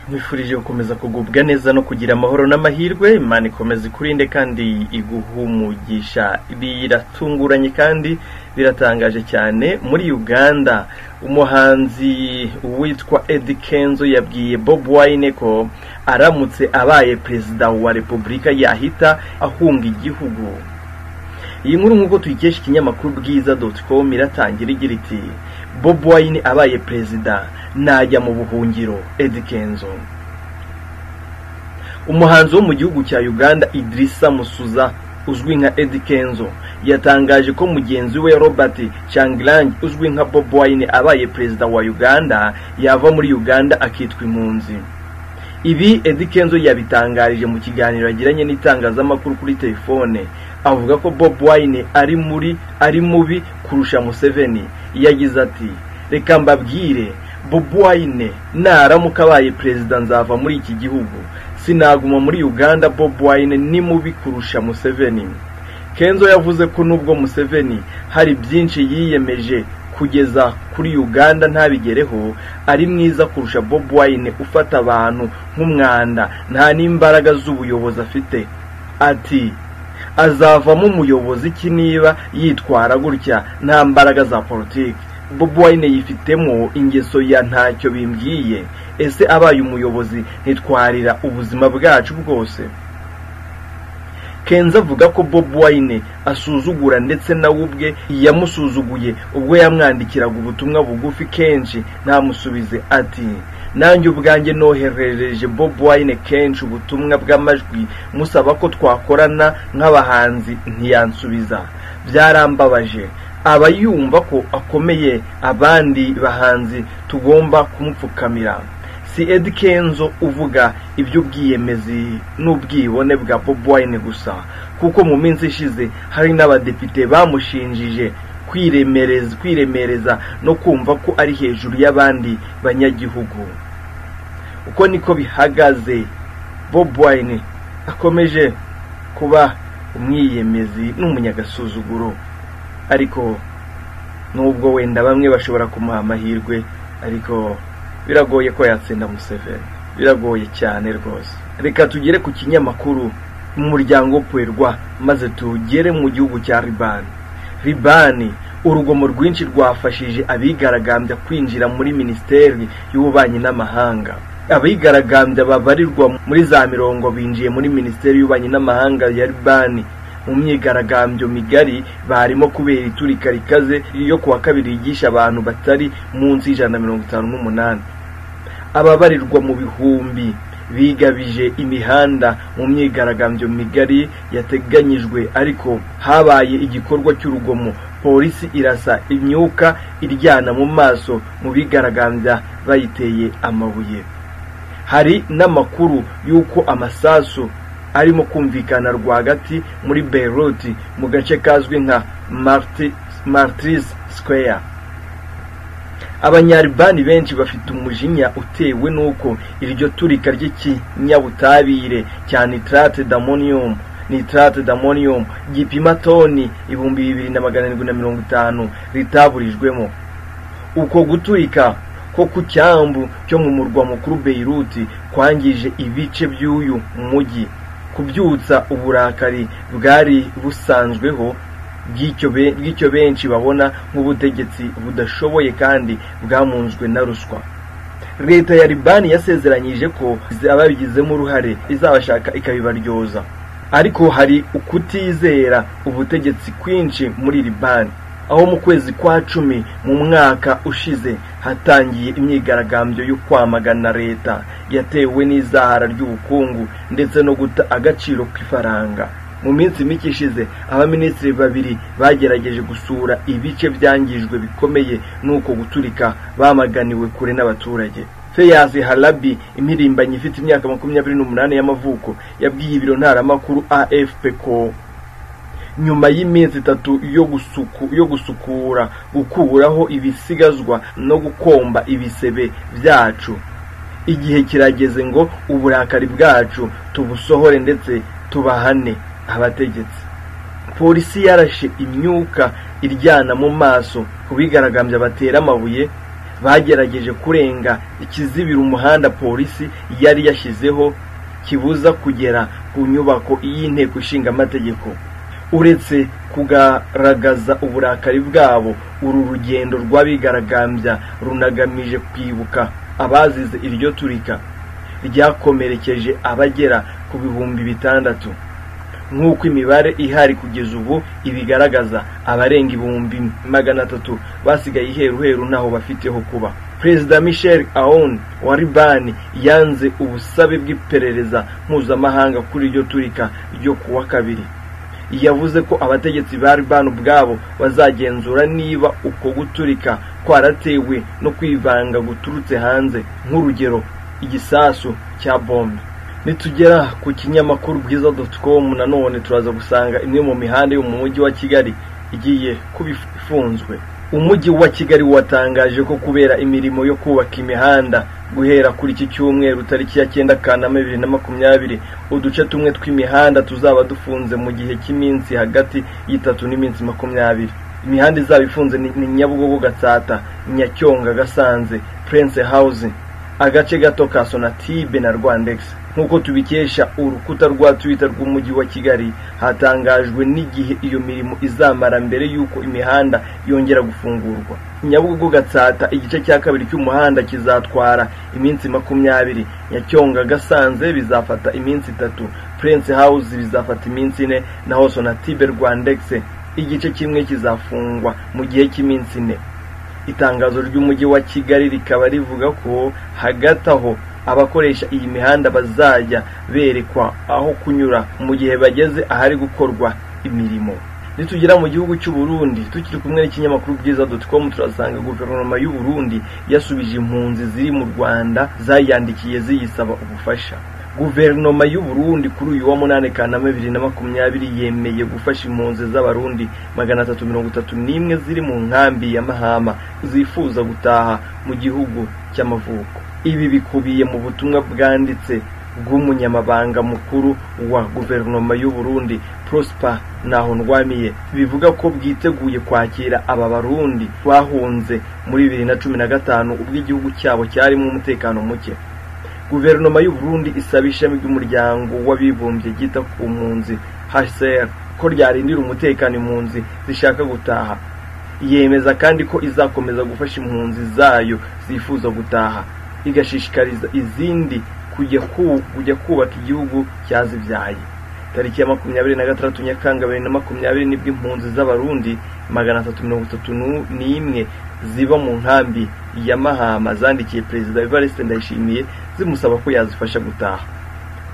nkwifurije gukomeza kugubwa neza no kugira amahoro n'amahirwe imana ikomeza ikurinde kandi iguhumugisha biratunguranye kandi biratangaje cyane muri uganda umuhanzi witwa Eddie Kenzo yabwiye Bob Wine ko aramutse abaye perezida wa repubulika yahita ahunga igihugu iyi nkuru nk'uko tuyikesha ikinyamakuru bwiza doti komu iratangira igira iti bob wayini abaye perezida najya mu buhungiro edi kenzo umuhanzi wo mu gihugu cya uganda idirisa musuza uzwi nka edi kenzo yatangaje ko mugenzi we robert changirange uzwi nka bob wayini abaye perezida wa uganda yava muri uganda akitwa impunzi ibi Eddy Kenzo yabitangarije mu kiganiro yagiranye n'itangazamakuru kuri telefone avuga ko Bob Wine ari muri ari mubi kurusha Museveni yagize ati reka mbabwire Bob Wine naramuka abaye perezida nzava muri iki gihugu sinaguma muri Uganda Bob Wine ni mubi kurusha Museveni Kenzo yavuze ko nubwo Museveni hari byinshi yiyemeje kugeza kuri uganda ntabigereho ari mwiza kurusha bob wine ufata abantu nk'umwanda nta n'imbaraga z'ubuyobozi afite ati azavamo umuyobozi iki niba yitwara gutya nta mbaraga za politiki bob wine yifitemo ingeso ya ntacyo bimbwiye ese abaye umuyobozi ntitwarira ubuzima bwacu bwose kenzo avuga ko bob wine asuzugura ndetse nawe ubwe yamusuzuguye ubwo yamwandikiraga ubutumwa bugufi kenshi ntamusubize ati nanjye ubwanjye noherereje bob wine kenshi ubutumwa bw'amajwi musaba ko twakorana nk'abahanzi ntiyansubiza byarambabaje aba yumva ko akomeye abandi bahanzi tugomba kumupfukamira si Ed Kenzo uvuga iby'ubwiyemezi n'ubwibone bwa Bob Wine gusa kuko mu minsi ishize hari n'abadepite bamushinjije kwiremereza kwiremereza no kumva ko ari hejuru y'abandi banyagihugu uko niko bihagaze Bob Wine akomeje kuba umwiyemezi n'umunyagasuzuguro ariko nubwo wenda bamwe bashobora kumuha amahirwe ariko biragoye ko yatsinda Museveni biragoye cyane rwose reka tugere ku kinyamakuru mu muryango uperwa maze tugere mu gihugu cya ribani ribani urugomo rwinshi rwafashije abigaragambya kwinjira muri minisiteri y'ububanyi n'amahanga abigaragambya babarirwa muri za mirongo binjiye muri minisiteri y'ububanyi n'amahanga ya ribani mu myigaragambyo migari barimo kubera iturika rikaze yo kuwa kabiri yigisha abantu batari munsi y'ijana na mirongo itanu n'umunani ababarirwa mu bihumbi bigabije imihanda mu myigaragambyo migari yateganyijwe ariko habaye igikorwa cy'urugomo polisi irasa imyuka iryana mu maso mu bigaragambya bayiteye amabuye hari n'amakuru y'uko amasasu arimo kumvikana rwagati muri beirute mu gace kazwi nka martirise square abanyaribani benshi bafite umujinya utewe n'uko iryo turika ry'ikinyabutabire cya nitrate damonium nitrate damonium gipima toni ibihumbi bibiri na magana arindwi na mirongo itanu ritaburijwemo uko guturika ko ku cyambu cyo mu murwa mukuru beirute kwangije ibice by'uyu mujyi kubyutsa uburakari bwari busanzweho bw'icyo benshi babona nk'ubutegetsi budashoboye kandi bwamunzwe na ruswa leta ya libani yasezeranyije ko ababigizemo uruhare izabashaka ikabibaryoza ariko hari ukutizera ubutegetsi kwinshi muri libani aho mu kwezi kwa cumi mu mwaka ushize hatangiye imyigaragambyo yo kwamagana leta yatewe n'izahara ry'ubukungu ndetse no guta agaciro k'ifaranga mu minsi mike ishize abaminisitiri babiri bagerageje gusura ibice byangijwe bikomeye n'uko guturika bamaganiwe kure n'abaturage Feyaz Halabi impirimbanyi ifite imyaka makumyabiri n'umunani y'amavuko yabwiye ibiro ntaramakuru AFP ko nyuma y'iminsi itatu yo gusuku yo gusukura gukuraho ibisigazwa no gukomba ibisebe byacu igihe kirageze ngo uburakari bwacu tubusohore ndetse tubahane abategetsi polisi yarashe imyuka iryana mu maso ku bigaragambya batera amabuye bagerageje kurenga ikizibira umuhanda polisi yari yashyizeho kibuza kugera ku nyubako y'inteko ishinga amategeko uretse kugaragaza uburakari bwabo uru rugendo rw'abigaragambya runagamije kwibuka abazize iryo turika ryakomerekeje abagera ku bihumbi bitandatu nk'uko imibare ihari kugeza ubu ibigaragaza abarenga ibihumbi magana atatu basigaye iheruheru ntaho bafiteho kuba perezida michel aoun wa libani yanze ubusabe bw'iperereza mpuzamahanga kuri iryo turika ryo kuwa kabiri yavuze ko abategetsi ba libani ubwabo bazagenzura niba uko guturika kwaratewe no kwivanga guturutse hanze nk'urugero igisasu cya bombe nitugera ku kinyamakuru bwiza doti komu nanone turaza gusanga imwe mu mihanda yo mu mujyi wa kigali igiye kuba ifunzwe umujyi wa kigali watangaje ko kubera imirimo yo kubaka imihanda guhera kuri iki cyumweru tariki ya cyenda kanama bibiri na makumyabiri uduce tumwe tw'imihanda tuzaba dufunze mu gihe cy'iminsi hagati y'itatu n'iminsi makumyabiri imihanda izaba ifunze ni ni nyabugogo gatsata nyacyonga gasanze purense hawuzi agace gato ka sonatibe na rwandegisi nk'uko tubikesha urukuta rwa twita rw'umujyi wa kigali hatangajwe n'igihe iyo mirimo izamara mbere y'uko imihanda yongera gufungurwa nyabugogo gatsata igice cya kabiri cy'umuhanda kizatwara iminsi makumyabiri nyacyonga gasanze bizafata iminsi itatu purense hawuzi bizafata iminsi ine naho sonatibe rwandegisi igice kimwe kizafungwa mu gihe cy'iminsi ine itangazo ry'umujyi wa kigali rikaba rivuga ko hagati aho abakoresha iyi mihanda bazajya berekwa aho kunyura mu gihe bageze ahari gukorwa imirimo nitugera mu gihugu cy'u Burundi tukiri kumwe n'ikinyamakuru bwiza com turasanga guverinoma y'u Burundi yasubije impunzi ziri mu rwanda zayandikiye ziyisaba ubufasha guverinoma y'u Burundi kuri uyu wa munani kanama bibiri na makumyabiri yemeye gufasha impunzi z'abarundi magana atatu mirongo itatu n'imwe ziri mu nkambi ya mahama zifuza gutaha mu gihugu cy'amavuko ibi bikubiye mu butumwa bwanditse bw'umunyamabanga mukuru wa guverinoma y'u Burundi Prosper Nahondwamiye bivuga ko bwiteguye kwakira aba barundi bahunze muri bibiri na cumi na gatanu ubwo igihugu cyabo cyarimo umutekano muke guverinoma y'u Burundi isaba ishami ry'umuryango w'abibumbye ryita ku mpunzi HCR ko ryarindira umutekano impunzi zishaka gutaha yemeza kandi ko izakomeza gufasha impunzi zayo zifuza gutaha igashishikariza izindi kujya kubaka igihugu cyazibyaye tariki ya makumyabiri na gatandatu nyakanga bibiri na makumyabiri nibwo impunzi z'abarundi magana atatu mirongo itatu n'imwe ziba mu nkambi ya mahama zandikiye perezida evariste ndayishimiye zimusaba ko yazifasha gutaha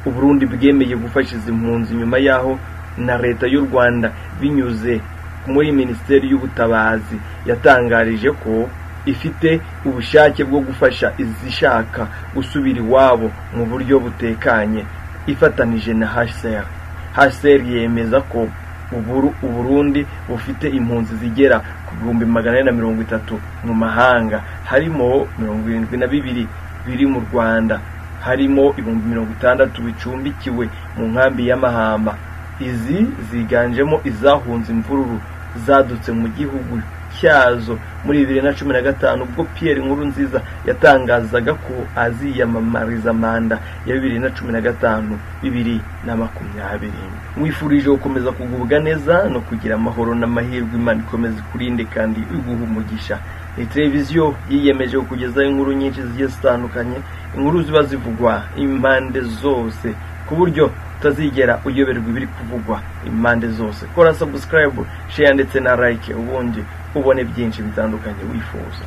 uburundi bwemeye gufasha izi mpunzi nyuma yaho na leta y'u rwanda binyuze muri minisiteri y'ubutabazi yatangarije ko ifite ubushake bwo gufasha izishaka gusubira iwabo mu buryo butekanye ifatanije na HCR HCR yemeza ko uburu uburundi bufite impunzi zigera ku bihumbi magana ane na mirongo itatu mu mahanga harimo mirongo irindwi na bibiri biri mu rwanda harimo ibihumbi mirongo itandatu bicumbikiwe mu nkambi y'amahamba izi ziganjemo izahunze imvururu zadutse mu gihugu cyazo muri bibiri na cumi na gatanu ubwo Pierre Nkurunziza yatangazaga ko aziyamamariza manda ya bibiri na cumi na gatanu bibiri na makumyabiri mwifurije gukomeza kugubwa neza no kugira amahoro n'amahirwe imana ikomeza ikurinde kandi iguha umugisha ni televiziyo yiyemeje kugezaho inkuru nyinshi zigiye zitandukanye inkuru ziba zivugwa impande zose ku buryo utazigera uyoberwa ibiri kuvugwa impande zose kora subscribe share ndetse na like ubundi ubone byinshi bitandukanye wifuza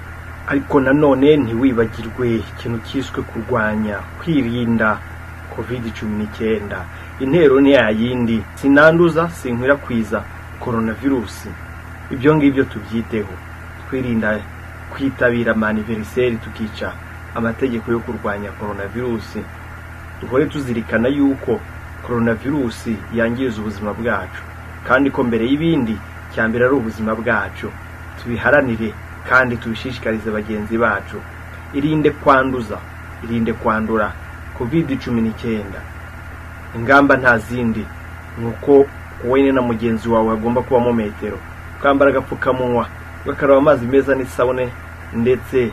ariko nanone ntiwibagirwe ikintu cyiswe kurwanya kwirinda covid cumi n'icyenda intero ni yayindi sinanduza sinkwirakwiza koronavirusi ibyo ngibyo tubyiteho twirinda kwitabira amaniveriseri tukica amategeko yo kurwanya koronavirusi duhore tuzirikana yuko koronavirusi yangiza ubuzima bwacu kandi ko mbere y'ibindi cya mbere ari ubuzima bwacu tubiharanire kandi tubishishikarize bagenzi bacu irinde kwanduza irinde kwandura covid cumi n'icyenda ingamba nta zindi ni uko wowe na mugenzi wawe hagomba kubamo metero ukambara agapfukamunwa ugakaraba amazi meza n'isabune ndetse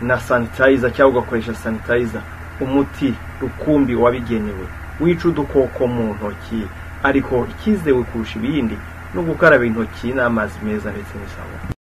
na sanitayiza cyangwa ugakoresha sanitayiza umuti rukumbi wabigenewe wica udukoko mu ntoki ariko icyizewe kurusha ibindi ni ugukaraba intoki n'amazi meza ndetse n'isabune